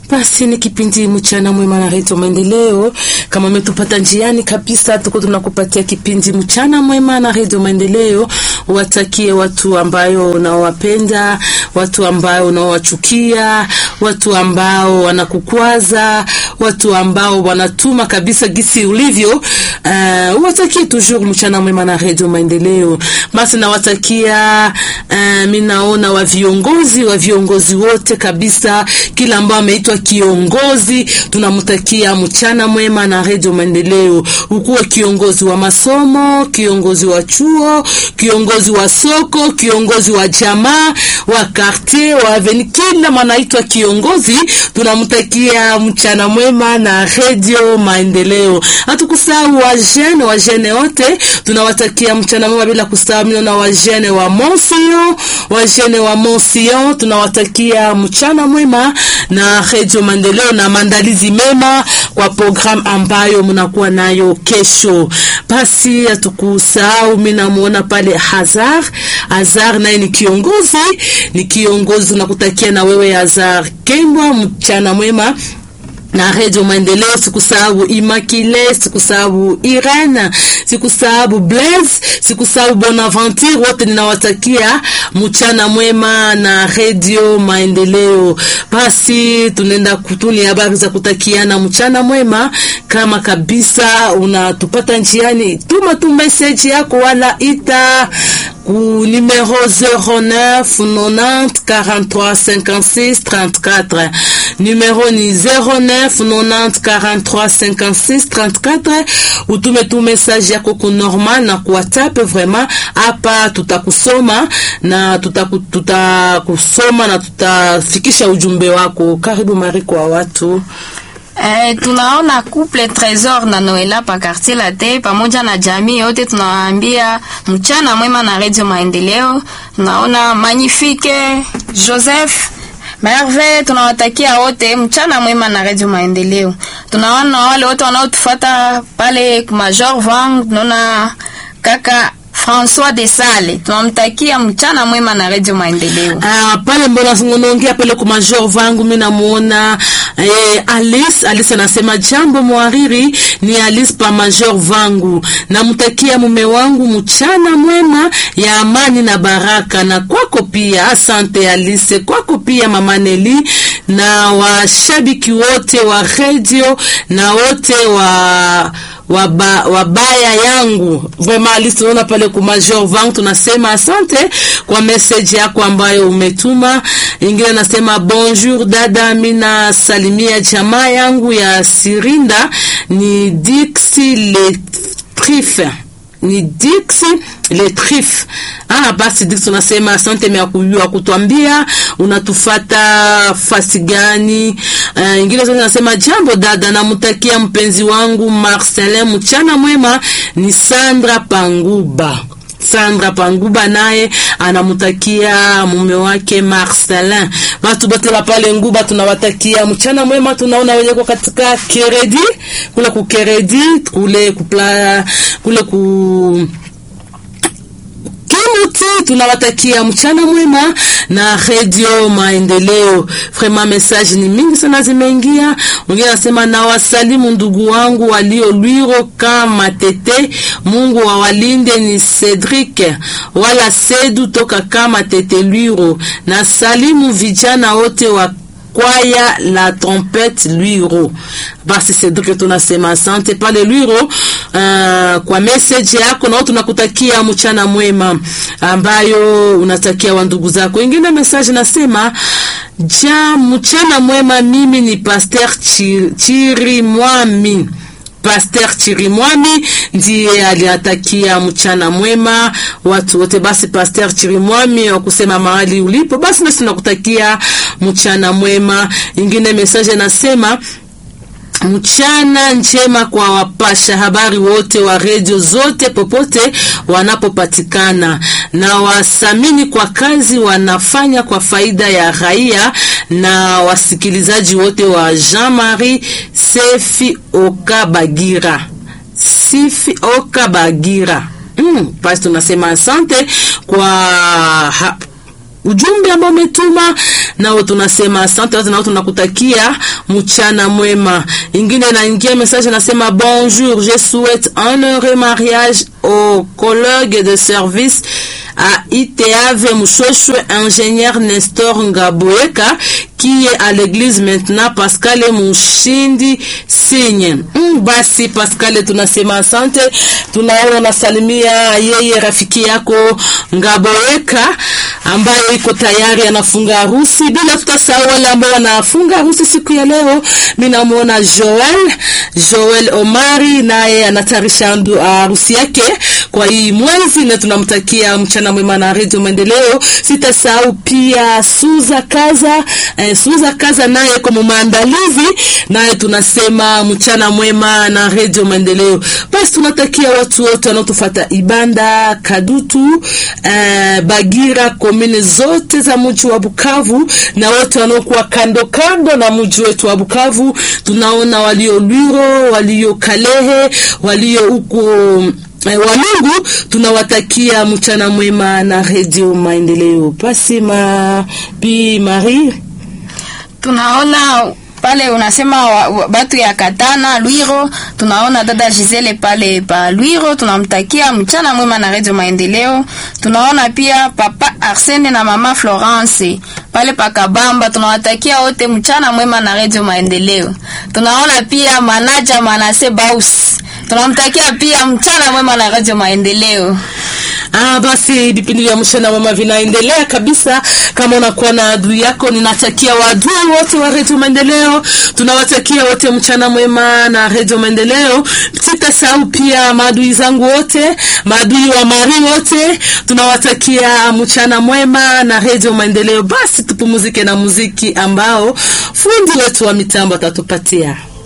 Basi ni kipindi mchana mwema na redio Maendeleo. Kama umetupata njiani kabisa, tuko tunakupatia kipindi mchana mwema na redio Maendeleo. Watakie watu ambayo unaowapenda, watu ambao unaowachukia, watu ambao wanakukwaza, watu ambao wanatuma kabisa gisi ulivyo. Uh, watakie toujours mchana mwema na redio Maendeleo. Basi nawatakia uh, mimi naona wa viongozi wa viongozi wote kabisa, kila ambao ameitwa kiongozi tunamtakia mchana mwema na redio Maendeleo. Ukuwe kiongozi wa masomo, kiongozi wa chuo, kiongozi wa soko, kiongozi wa jamaa, wa quartier, wa aveni, kila mwanaitwa kiongozi, tunamtakia mchana mwema na redio Maendeleo. Hatukusahau wajene, wajene wote tunawatakia mchana mwema, bila kusahau na wajene wa Monsion, wajene wa Monsion tunawatakia mchana mwema na redio Maendeleo na maandalizi mema kwa programu ambayo mnakuwa nayo kesho. Basi hatukusahau, mimi namuona pale Hazar. Hazar naye ni kiongozi, ni kiongozi. Nakutakia na wewe Hazar Kembwa mchana mwema na redio Maendeleo. Sikusahau Imakile, sikusahau Irene, sikusahau Blaise, sikusahau Bonaventure, wote ninawatakia mchana mwema na redio Maendeleo. Basi tunaenda kutuni habari za kutakiana mchana mwema. Kama kabisa unatupata njiani, tuma tu message yako wala ita ku numero 09 90 43 56 34 numero ni 09 90 43 56 34. Utume tu message yako ku normal na ku WhatsApp. Vraiment hapa tutakusoma na tutakusoma na tutafikisha ujumbe wako. Karibu Mari kwa watu Eh, tunaona couple Tresor na Noela pa quartier Late pamoja na jamii yote, tunawaambia mchana mwema na Radio Maendeleo. Tunaona Magnifique Joseph Merve, tunawatakia wote mchana mwema na Radio Maendeleo. Tunaona wale wote wanaotufuata pale Major Vang, tunaona kaka François de Sale tunamtakia mchana mwema na Radio Maendeleo. Ah, pale mbona unaongea pale kwa major vangu, mimi namuona eh, Alice. Alice anasema jambo mwariri, ni Alice pa major vangu, namtakia mume wangu mchana mwema ya amani na baraka, na kwako pia. Asante Alice, kwako pia mama Neli na washabiki wote wa radio na wote wa waba, wabaya yangu vraiment Alice, tunaona pale ku major vang, tunasema asante kwa message yako ambayo umetuma. Ingine nasema bonjour dada, mina salimia jamaa yangu ya Sirinda ni Dixi le Trife ni Dix le Trif. Ah, basi Dix unasema asante mea kujua kutwambia unatufata fasi gani. Uh, ingine zote nasema jambo dada, namutakia mpenzi wangu Marcelin mchana mwema. Ni Sandra Panguba. Sandra Panguba naye anamutakia mume wake Marcelin. Watu bote wa pale Nguba tunawatakia mchana mwema. Tunaona wenye kwa katika keredi kule ku keredi kule kupla kule ku Kimuti tunawatakia mchana mwema na redio Maendeleo. Vraiment message ni mingi sana zimeingia. Mwingine anasema na wasalimu ndugu wangu walio Lwiro kama tete, Mungu awalinde. Ni Cedric wala Sedu toka kama tete Lwiro, na salimu vijana wote wa kwaya la trompette Lwiro. Basi Cedric, tunasema asante pale Lwiro uh, kwa message yako, nao tunakutakia mchana mwema ambayo unatakia wa ndugu zako. Ingine message nasema ja mchana mwema, mimi ni Pasteur Chirimwami Pasteur Chirimwami ndiye aliatakia mchana mwema watu wote. Basi Pasteur Chirimwami wa kusema mahali ulipo, basi nasi tunakutakia mchana mwema. Ingine message nasema mchana njema kwa wapasha habari wote wa redio zote popote wanapopatikana, na wasamini kwa kazi wanafanya kwa faida ya raia na wasikilizaji wote wa Jean-Marie Sefi Okabagira, Sifi Okabagira. Mm, basi tunasema asante kwa ha ujumbe ambao umetuma nao tunasema asante, wote nao tunakutakia mchana mwema. Ingine naingia message nasema bonjour, je souhaite un heureux mariage au collègue de service à ITAV Mouchocho, ingénieur Nestor Ngaboeka qui est à l'église maintenant Pascal Mushindi Sinye. Mm, basi Pascal tunasema asante, tunaona unasalimia yeye rafiki yako Ngaboeka ambaye iko tayari anafunga harusi, bila tutasahau wale ambao wanafunga harusi siku ya leo. Mimi namuona Joel Joel Omari naye anatarisha harusi yake kwa hii mwezi, na tunamtakia mchana mwema na Radio Maendeleo. Sitasahau pia Suza Kaza eh, Suza Kaza naye kwa maandalizi, naye tunasema mchana mwema na Radio Maendeleo. Basi tunatakia watu wote wanaotufuata Ibanda, Kadutu, eh, Bagira, komini zote za mji wa Bukavu na wote wanaokuwa kando kando na mji wetu wa Bukavu. Tunaona walio Lwiro, walio Kalehe, walio huko Walungu tunawatakia mchana mwema na Radio Maendeleo. Basi ma Bi Marie, tunaona pale unasema wa, wa, batu ya Katana Lwiro, tunaona dada Gisele pale pa Lwiro, tunamtakia mchana mwema na Radio Maendeleo. Tunaona pia papa Arsene na mama Florence pale pa Kabamba, tunawatakia wote mchana mwema na Radio Maendeleo. Tunaona pia manaja Manase Baus, tunamtakia pia mchana mwema na Radio Maendeleo. Ah, basi vipindi vya mchana mwema vinaendelea kabisa. Kama unakuwa na adui yako, ninatakia waadui wote wa Radio Maendeleo, tunawatakia wote mchana mwema na Radio Maendeleo. Sitasahau pia maadui zangu wote, maadui wa Mari wote, tunawatakia mchana mwema na Radio Maendeleo. Basi tupumuzike na muziki ambao fundi wetu wa mitambo atatupatia.